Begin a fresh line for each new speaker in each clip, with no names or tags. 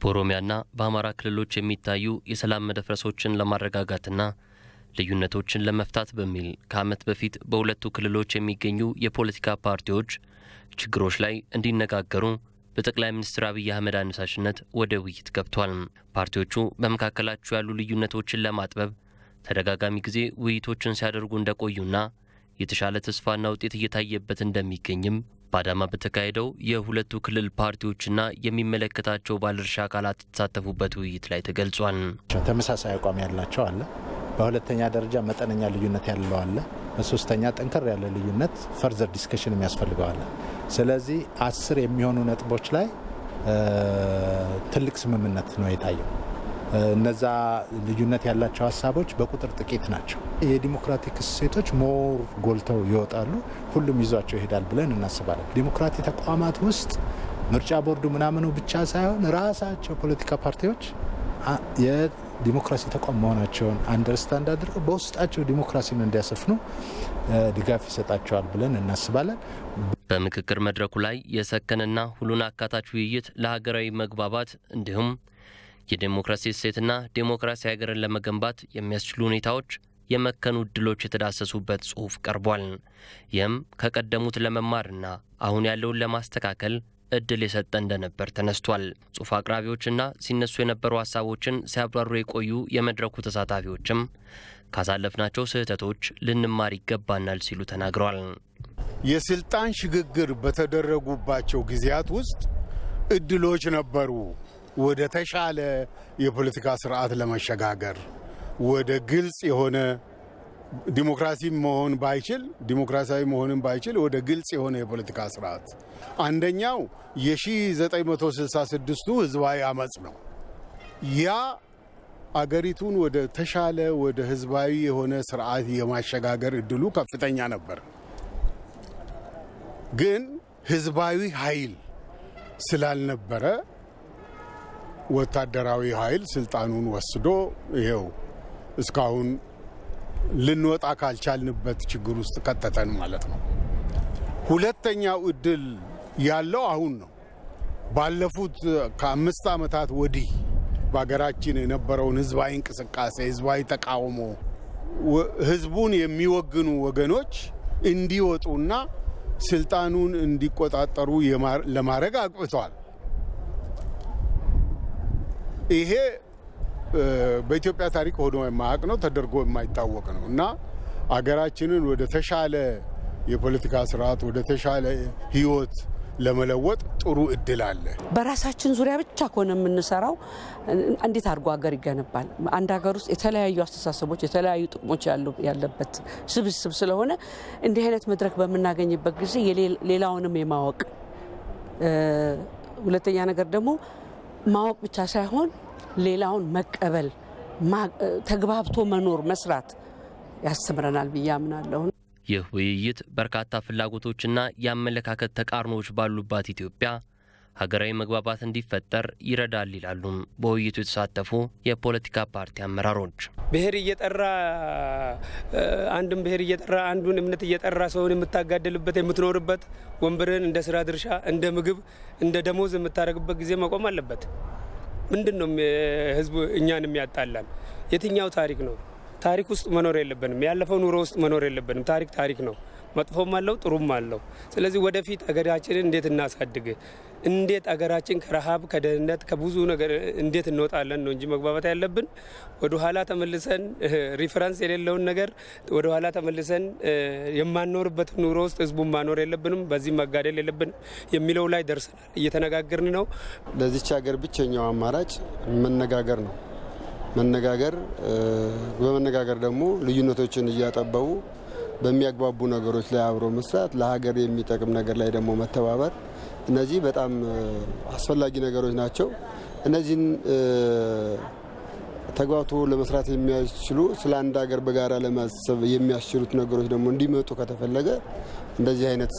በኦሮሚያና በአማራ ክልሎች የሚታዩ የሰላም መደፍረሶችን ለማረጋጋትና ልዩነቶችን ለመፍታት በሚል ከዓመት በፊት በሁለቱ ክልሎች የሚገኙ የፖለቲካ ፓርቲዎች ችግሮች ላይ እንዲነጋገሩ በጠቅላይ ሚኒስትር አብይ አህመድ አነሳሽነት ወደ ውይይት ገብቷል። ፓርቲዎቹ በመካከላቸው ያሉ ልዩነቶችን ለማጥበብ ተደጋጋሚ ጊዜ ውይይቶችን ሲያደርጉ እንደቆዩና የተሻለ ተስፋና ውጤት እየታየበት እንደሚገኝም በአዳማ በተካሄደው የሁለቱ ክልል ፓርቲዎችና የሚመለከታቸው ባለድርሻ አካላት የተሳተፉበት ውይይት ላይ ተገልጿል።
ተመሳሳይ አቋም ያላቸው አለ። በሁለተኛ ደረጃ መጠነኛ ልዩነት ያለው አለ። በሶስተኛ ጠንከር ያለ ልዩነት ፈርዘር ዲስከሽን የሚያስፈልገው አለ። ስለዚህ አስር የሚሆኑ ነጥቦች ላይ ትልቅ ስምምነት ነው የታየው። እነዛ ልዩነት ያላቸው ሀሳቦች በቁጥር ጥቂት ናቸው። የዲሞክራቲክ እሴቶች ሞር ጎልተው ይወጣሉ፣ ሁሉም ይዟቸው ይሄዳል ብለን እናስባለን። ዲሞክራቲ ተቋማት ውስጥ ምርጫ ቦርዱ ምናምኑ ብቻ ሳይሆን ራሳቸው ፖለቲካ ፓርቲዎች የዲሞክራሲ ተቋም መሆናቸውን አንደርስታንድ አድርገው በውስጣቸው ዲሞክራሲን እንዲያሰፍኑ ድጋፍ ይሰጣቸዋል ብለን እናስባለን።
በምክክር መድረኩ ላይ የሰከነና ሁሉን አካታች ውይይት ለሀገራዊ መግባባት እንዲሁም የዴሞክራሲ እሴትና ዴሞክራሲ ሀገርን ለመገንባት የሚያስችሉ ሁኔታዎች የመከኑ እድሎች የተዳሰሱበት ጽሑፍ ቀርቧል። ይህም ከቀደሙት ለመማርና አሁን ያለውን ለማስተካከል እድል የሰጠ እንደነበር ተነስቷል። ጽሑፍ አቅራቢዎችና ሲነሱ የነበሩ ሀሳቦችን ሲያብራሩ የቆዩ የመድረኩ ተሳታፊዎችም ካሳለፍናቸው ስህተቶች ልንማር ይገባናል ሲሉ ተናግረዋል።
የስልጣን ሽግግር በተደረጉባቸው ጊዜያት ውስጥ እድሎች ነበሩ ወደ ተሻለ የፖለቲካ ስርዓት ለመሸጋገር ወደ ግልጽ የሆነ ዲሞክራሲ መሆን ባይችል ዲሞክራሲያዊ መሆንን ባይችል ወደ ግልጽ የሆነ የፖለቲካ ስርዓት አንደኛው የ1966ቱ ህዝባዊ አመፅ ነው። ያ አገሪቱን ወደ ተሻለ ወደ ህዝባዊ የሆነ ስርዓት የማሸጋገር እድሉ ከፍተኛ ነበር። ግን ህዝባዊ ኃይል ስላልነበረ ወታደራዊ ኃይል ስልጣኑን ወስዶ ይኸው እስካሁን ልንወጣ ካልቻልንበት ችግር ውስጥ ከተተን ማለት ነው። ሁለተኛው እድል ያለው አሁን ነው። ባለፉት ከአምስት ዓመታት ወዲህ በሀገራችን የነበረውን ህዝባዊ እንቅስቃሴ፣ ህዝባዊ ተቃውሞ ህዝቡን የሚወግኑ ወገኖች እንዲወጡና ስልጣኑን እንዲቆጣጠሩ ለማድረግ አቅብተዋል። ይሄ በኢትዮጵያ ታሪክ ሆኖ የማያውቅ ነው፣ ተደርጎ የማይታወቅ ነው እና አገራችንን ወደ ተሻለ የፖለቲካ ስርዓት ወደ ተሻለ ህይወት ለመለወጥ ጥሩ እድል አለ።
በራሳችን ዙሪያ ብቻ ከሆነ የምንሰራው እንዴት አድርጎ ሀገር ይገነባል? አንድ ሀገር ውስጥ የተለያዩ አስተሳሰቦች፣ የተለያዩ ጥቅሞች ያለበት ስብስብ ስለሆነ እንዲህ አይነት መድረክ በምናገኝበት ጊዜ ሌላውንም የማወቅ ሁለተኛ ነገር ደግሞ ማወቅ ብቻ ሳይሆን ሌላውን መቀበል፣ ተግባብቶ መኖር፣ መስራት ያስተምረናል ብዬ አምናለሁ።
ይህ ውይይት በርካታ ፍላጎቶችና የአመለካከት ተቃርኖዎች ባሉባት ኢትዮጵያ ሀገራዊ መግባባት እንዲፈጠር ይረዳል ይላሉ በውይይቱ የተሳተፉ የፖለቲካ ፓርቲ አመራሮች።
ብሔር እየጠራ አንድን ብሔር እየጠራ አንዱን እምነት እየጠራ ሰውን የምታጋድልበት የምትኖርበት ወንበርን እንደ ስራ ድርሻ፣ እንደ ምግብ፣ እንደ ደሞዝ የምታደርግበት ጊዜ መቆም አለበት። ምንድን ነው ህዝቡ እኛን የሚያጣላን? የትኛው ታሪክ ነው? ታሪክ ውስጥ መኖር የለብንም። ያለፈው ኑሮ ውስጥ መኖር የለብንም። ታሪክ ታሪክ ነው። መጥፎም አለው ጥሩም አለው። ስለዚህ ወደፊት አገራችንን እንዴት እናሳድግ፣ እንዴት አገራችን ከረሃብ ከደህንነት ከብዙ ነገር እንዴት እንወጣለን ነው እንጂ መግባባት ያለብን ወደ ኋላ ተመልሰን ሪፈረንስ የሌለውን ነገር ወደ ኋላ ተመልሰን የማንኖርበት ኑሮ ውስጥ ህዝቡን ማኖር የለብንም፣ በዚህ መጋደል የለብንም የሚለው ላይ ደርሰናል። እየተነጋገርን ነው።
ለዚች ሀገር ብቸኛው አማራጭ መነጋገር ነው። መነጋገር በመነጋገር ደግሞ ልዩነቶችን እያጠበቡ በሚያግባቡ ነገሮች ላይ አብሮ መስራት፣ ለሀገር የሚጠቅም ነገር ላይ ደግሞ መተባበር፣ እነዚህ በጣም አስፈላጊ ነገሮች ናቸው። እነዚህን ተግባብቶ ለመስራት የሚያስችሉ ስለ አንድ ሀገር በጋራ ለማሰብ የሚያስችሉት ነገሮች ደግሞ እንዲመጡ ከተፈለገ እንደዚህ አይነት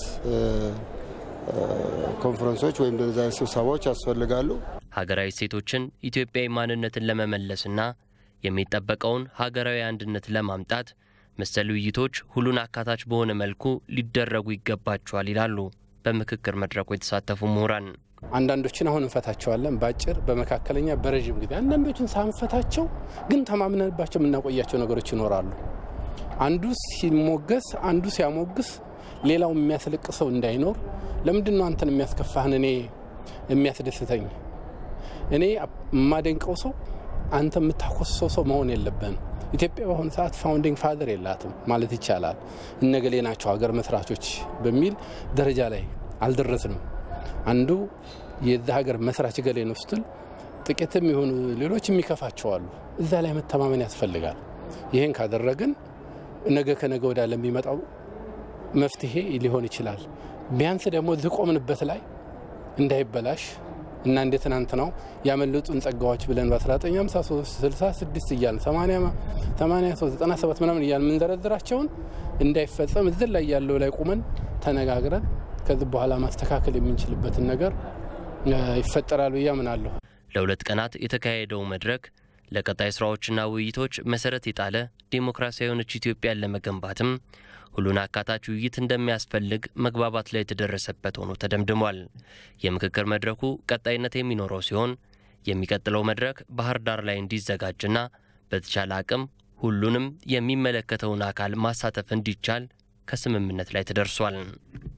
ኮንፈረንሶች ወይም እንደዚህ አይነት ስብሰባዎች ያስፈልጋሉ።
ሀገራዊ እሴቶችን ኢትዮጵያዊ ማንነትን ለመመለስና የሚጠበቀውን ሀገራዊ አንድነት ለማምጣት መሰል ውይይቶች ሁሉን አካታች በሆነ መልኩ ሊደረጉ ይገባቸዋል ይላሉ በምክክር መድረኩ የተሳተፉ ምሁራን።
አንዳንዶችን አሁን እንፈታቸዋለን፣ በአጭር በመካከለኛ፣ በረዥም ጊዜ። አንዳንዶችን ሳንፈታቸው ግን ተማምነንባቸው የምናቆያቸው ነገሮች ይኖራሉ። አንዱ ሲሞገስ፣ አንዱ ሲያሞግስ፣ ሌላው የሚያስለቅሰው እንዳይኖር ለምንድን ነው አንተን የሚያስከፋህን እኔ የሚያስደስተኝ? እኔ የማደንቀው ሰው አንተ የምታኮስሰው ሰው መሆን የለብህም። ኢትዮጵያ በአሁኑ ሰዓት ፋውንዲንግ ፋዘር የላትም ማለት ይቻላል። እነገሌ ናቸው ሀገር መስራቾች በሚል ደረጃ ላይ አልደረስንም። አንዱ የዛ ሀገር መስራች ገሌ ነው ስትል ጥቂትም የሆኑ ሌሎች የሚከፋቸዋሉ። እዛ ላይ መተማመን ያስፈልጋል። ይህን ካደረግን ነገ ከነገ ወዲያ ለሚመጣው መፍትሄ ሊሆን ይችላል። ቢያንስ ደግሞ እዚህ ቆምንበት ላይ እንዳይበላሽ እና እንደ ትናንትናው ያመለጡን ጸጋዎች ብለን በ1953 66 እያልን 83 97 ምናምን እያልን የምንዘረዝራቸውን እንዳይፈጸም እዚህ ላይ ያለው ላይ ቁመን ተነጋግረን ከዚህ በኋላ ማስተካከል የምንችልበትን ነገር ይፈጠራል ብዬ አምናለሁ።
ለሁለት ቀናት የተካሄደው መድረክ ለቀጣይ ስራዎችና ውይይቶች መሰረት የጣለ ዴሞክራሲያዊ የሆነች ኢትዮጵያን ለመገንባትም ሁሉን አካታች ውይይት እንደሚያስፈልግ መግባባት ላይ የተደረሰበት ሆኖ ተደምድሟል። የምክክር መድረኩ ቀጣይነት የሚኖረው ሲሆን የሚቀጥለው መድረክ ባህር ዳር ላይ እንዲዘጋጅና በተቻለ አቅም ሁሉንም የሚመለከተውን አካል ማሳተፍ እንዲቻል ከስምምነት ላይ ተደርሷል።